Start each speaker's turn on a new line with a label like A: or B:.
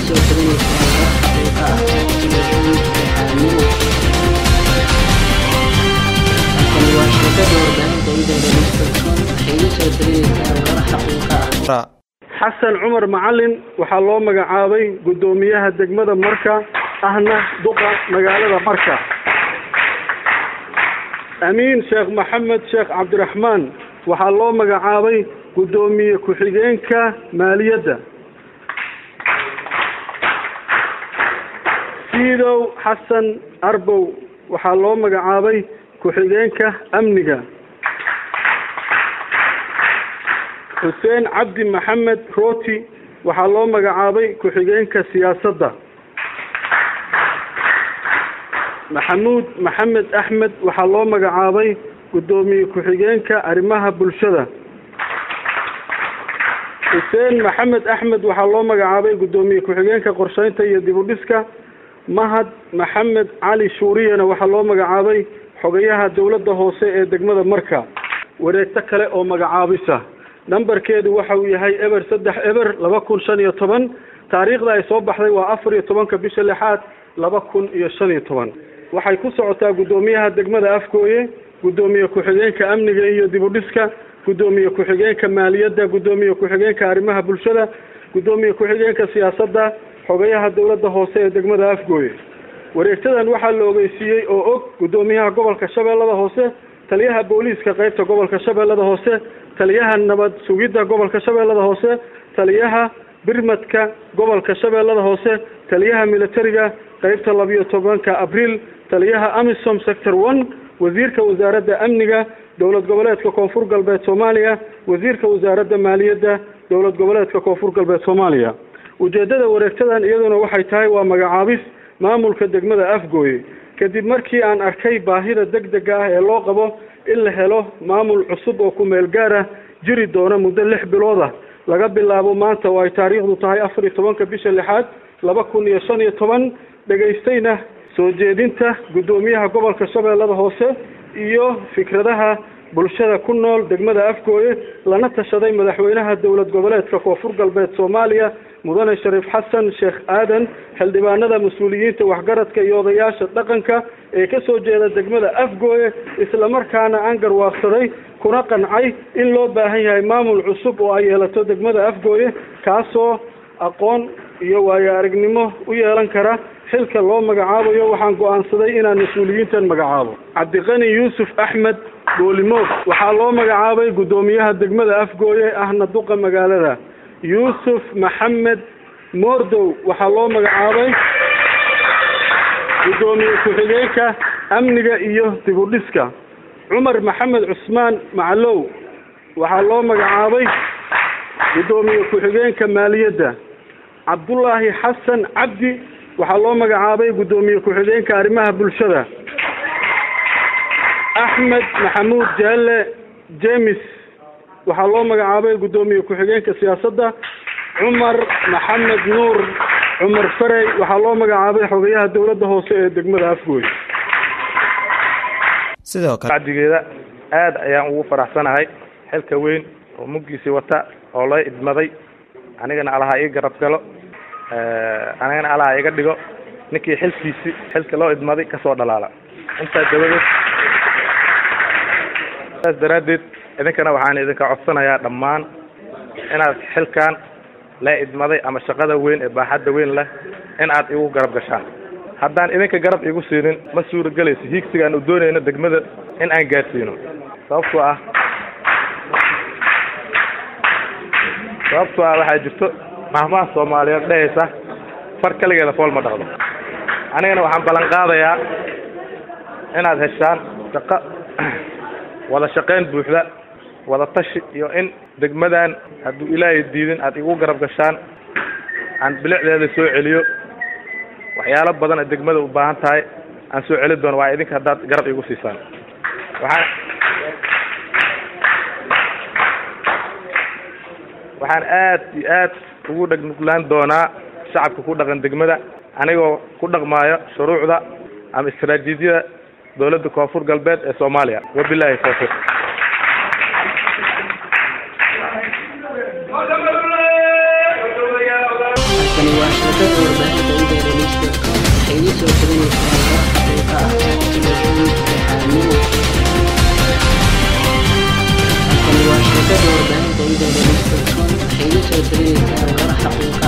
A: soo taganaysaa war xaqiiqa ah oo ku salaysan daacadnimo halkani waa sheekada warbaahinta idaaga waxay iga soo taganaysaa war xaqiiqa ah
B: xasan cumar macalin waxaa loo magacaabay guddoomiyaha degmada marka ahna duqa magaalada marka amiin sheekh maxamed sheekh cabdiraxmaan waxaa loo magacaabay guddoomiye ku-xigeenka maaliyadda siidow xasan arbow waxaa loo magacaabay ku-xigeenka amniga xuseen cabdi maxamed rooti waxaa loo magacaabay ku-xigeenka siyaasadda maxamuud maxamed axmed waxaa loo magacaabay guddoomiye ku-xigeenka arrimaha bulshada xuseen maxamed axmed waxaa loo magacaabay guddoomiye ku-xigeenka qorsheynta iyo dib u dhiska mahad maxamed cali shuuriyana waxaa loo magacaabay xogayaha dowladda hoose ee degmada marka wareegto kale oo magacaabisa nambarkeedu waxa uu yahay eber saddex eber laba kun shan iyo toban taariikhda ay soo baxday waa afar iyo tobanka bisha lixaad laba kun iyo shan iyo toban waxay ku socotaa guddoomiyaha degmada afgooye guddoomiye ku-xigeenka amniga iyo dib u dhiska guddoomiye ku-xigeenka maaliyadda guddoomiye ku-xigeenka arrimaha bulshada guddoomiye ku-xigeenka siyaasadda xogayaha dowladda hoose ee degmada afgooye wareegtadan waxaa la ogeysiiyey oo og guddoomiyaha gobolka shabeellada hoose taliyaha booliiska qeybta gobolka shabeellada hoose taliyaha nabad sugidda gobolka shabeellada hoose taliyaha birmadka gobolka shabeellada hoose taliyaha militariga qeybta labiyo tobanka abriil taliyaha amisom sector one wasiirka wasaaradda amniga dowlad goboleedka koonfur galbeed soomaaliya wasiirka wasaaradda maaliyadda dowlad goboleedka koonfur galbeed soomaaliya ujeeddada wareegtadan iyaduna waxay tahay waa magacaabis maamulka degmada afgooye kadib markii aan arkay baahida deg dega ah ee loo qabo in la helo maamul cusub oo ku-meel gaar ah jiri doona muddo lix bilood ah laga bilaabo maanta oo ay taariikhdu tahay afar iyo tobanka bisha lixaad laba kun iyo shan iyo toban dhegaystayna soo jeedinta guddoomiyaha gobolka shabeellada hoose iyo fikradaha bulshada ku nool degmada afgooye lana tashaday madaxweynaha dowlad goboleedka koonfur galbeed soomaaliya mudane shariif xasan sheekh aadan xildhibaanada mas-uuliyiinta waxgaradka iyo odayaasha dhaqanka ee ka soo jeeda degmada afgooye islamarkaana aan garwaaqsaday kuna qancay in loo baahan yahay maamul cusub oo ay yeelato degmada afgooye kaasoo aqoon iyo waayo aragnimo u yeelan kara xilka loo magacaabayo waxaan go-aansaday inaan mas-uuliyiintan magacaabo cabdiqani yuusuf axmed boolimoog waxaa loo magacaabay guddoomiyaha degmada afgooye ahna duqa magaalada yuusuf maxamed moordow waxaa loo magacaabay guddoomiye ku-xigeenka amniga iyo dib u dhiska cumar maxamed cusmaan macalow waxaa loo magacaabay guddoomiye ku-xigeenka maaliyadda cabdullaahi xasan cabdi waxaa loo magacaabay guddoomiye ku-xigeenka arrimaha bulshada axmed maxamuud jaalle jemis waxaa loo magacaabay guddoomiye ku-xigeenka siyaasadda cumar maxamed nuur cumar farey waxaa loo magacaabay xogayaha dowladda hoose ee degmada afgooy
C: sidoo kale
D: bacdigeeda aada ayaan ugu faraxsanahay xilka weyn oo muggiisii wata oo la idmaday anigana alaha ii garab galo anigana alaha iga dhigo ninkii xilkiisi xilka loo idmaday kasoo dhalaala intaas dabadeed saas daraaddeed idinkana waxaan idinka codsanayaa dhammaan inaad xilkan la idmaday ama shaqada weyn ee baaxadda weyn leh in aad igu garab gashaan haddaan idinka garab igu siinin ma suuragelayso hiigsigaan u doonayno degmada in aan gaadsiino sababtoo ah sababtoo ah waxaa jirto mahmaha soomaaliyeed dhehaysa far kaligeeda fool ma dhaqdo anigana waxaan ballan qaadayaa inaad heshaan shaqo wada shaqayn buuxda wada tashi iyo in degmadan hadduu ilaahay diidin aad igu garab gashaan aan bilicdeeda soo celiyo waxyaalo badan oo degmada u baahan tahay aan soo celi doono waa idinka haddaad garab igu siisaan waxaan waxaan aad iyo aad ugu dhagnuglaan doonaa shacabka ku dhaqan degmada anigoo ku dhaqmaayo shuruucda ama istaraatiijiyada dowladda koonfur galbeed ee soomaaliya wabilahi tawfiiq
A: halkani waa shabakada warbaahinta internews.com waxay idin soo talinaysaa warar xaqiiqa ah telefishinka xaalnimo halkani waa shabakada warbaahinta internews.com waxay idin soo talinaysaa warar xaqiiqa